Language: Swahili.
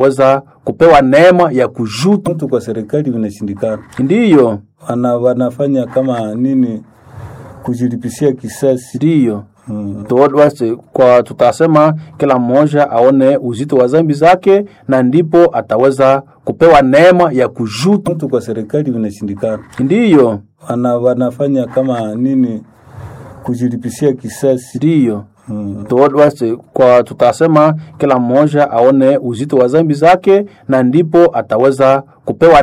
weza kupewa neema ya kujuta. mtu kwa serikali vinashindikana, Ndiyo, wana wanafanya kama nini kujilipisia kisasi. ndiyo Mm. Tu- basi kwa tutasema kila mmoja aone uzito wa dhambi zake, na ndipo ataweza kupewa neema ya kujuta. Mtu kwa serikali vinashindikana, Ndiyo, wana wanafanya kama nini kujilipisia kisasi. ndiyo Mm. Tu- basi kwa tutasema kila mmoja aone uzito wa dhambi zake, na ndipo ataweza kupewa